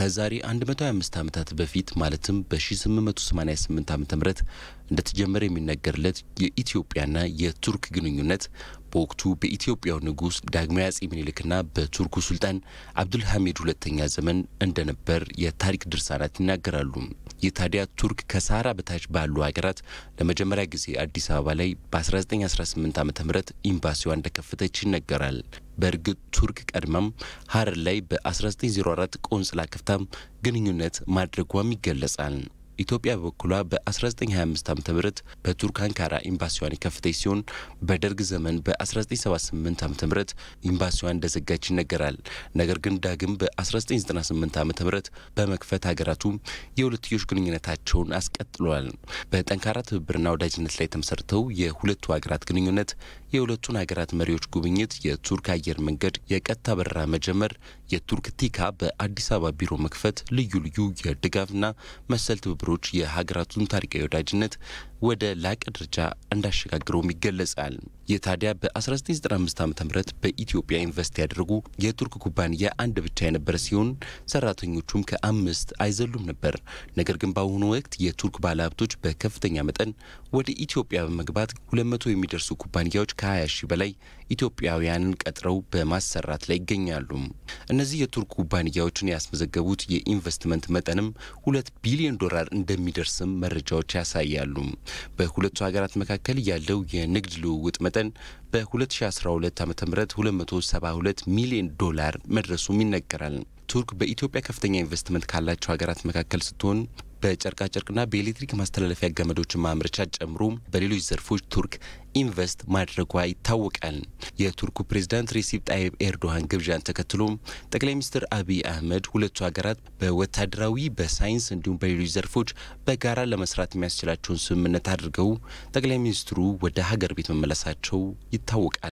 ከዛሬ 125 ዓመታት በፊት ማለትም በ1888 ዓ ም እንደተጀመረ የሚነገርለት የኢትዮጵያና የቱርክ ግንኙነት በወቅቱ በኢትዮጵያው ንጉሥ ዳግማዊ አጼ ምኒልክና በቱርኩ ሱልጣን አብዱልሐሚድ ሁለተኛ ዘመን እንደነበር የታሪክ ድርሳናት ይናገራሉ። ይህ ታዲያ ቱርክ ከሳህራ በታች ባሉ ሀገራት ለመጀመሪያ ጊዜ አዲስ አበባ ላይ በ1918 ዓ ም ኤምባሲዋ እንደከፈተች ይነገራል። በእርግጥ ቱርክ ቀድማም ሀረር ላይ በ1904 ቆንጽላ ከፍታም ግንኙነት ማድረጓም ይገለጻል። ኢትዮጵያ በበኩሏ በ1925 ዓ ም በቱርክ አንካራ ኤምባሲዋን የከፈተች ሲሆን በደርግ ዘመን በ1978 ዓ ም ኤምባሲዋን እንደዘጋች ይነገራል። ነገር ግን ዳግም በ1998 ዓ ም በመክፈት ሀገራቱ የሁለትዮሽ ግንኙነታቸውን አስቀጥለዋል። በጠንካራ ትብብርና ወዳጅነት ላይ ተመሰርተው የሁለቱ ሀገራት ግንኙነት የሁለቱን ሀገራት መሪዎች ጉብኝት፣ የቱርክ አየር መንገድ የቀጥታ በረራ መጀመር፣ የቱርክ ቲካ በአዲስ አበባ ቢሮ መክፈት፣ ልዩ ልዩ የድጋፍና መሰል ትብብሮች የሀገራቱን ታሪካዊ ወዳጅነት ወደ ላቀ ደረጃ እንዳሸጋግረውም ይገለጻል። ይህ ታዲያ በ1995 ዓ ም በኢትዮጵያ ኢንቨስት ያደረጉ የቱርክ ኩባንያ አንድ ብቻ የነበረ ሲሆን ሰራተኞቹም ከአምስት አይዘሉም ነበር። ነገር ግን በአሁኑ ወቅት የቱርክ ባለሀብቶች በከፍተኛ መጠን ወደ ኢትዮጵያ በመግባት 200 የሚደርሱ ኩባንያዎች ከ20 ሺህ በላይ ኢትዮጵያውያንን ቀጥረው በማሰራት ላይ ይገኛሉ። እነዚህ የቱርክ ኩባንያዎችን ያስመዘገቡት የኢንቨስትመንት መጠንም ሁለት ቢሊዮን ዶላር እንደሚደርስም መረጃዎች ያሳያሉ። በሁለቱ ሀገራት መካከል ያለው የንግድ ልውውጥ መጠን በ2012 ዓ ም 272 ሚሊዮን ዶላር መድረሱም ይነገራል። ቱርክ በኢትዮጵያ ከፍተኛ ኢንቨስትመንት ካላቸው ሀገራት መካከል ስትሆን በጨርቃጨርቅና በኤሌክትሪክ ማስተላለፊያ ገመዶችን ማምረቻ ጨምሮ በሌሎች ዘርፎች ቱርክ ኢንቨስት ማድረጓ ይታወቃል። የቱርኩ ፕሬዝዳንት ሬሲፕ ጣይብ ኤርዶሃን ግብዣን ተከትሎ ጠቅላይ ሚኒስትር አብይ አህመድ ሁለቱ ሀገራት በወታደራዊ፣ በሳይንስ እንዲሁም በሌሎች ዘርፎች በጋራ ለመስራት የሚያስችላቸውን ስምምነት አድርገው ጠቅላይ ሚኒስትሩ ወደ ሀገር ቤት መመለሳቸው ይታወቃል።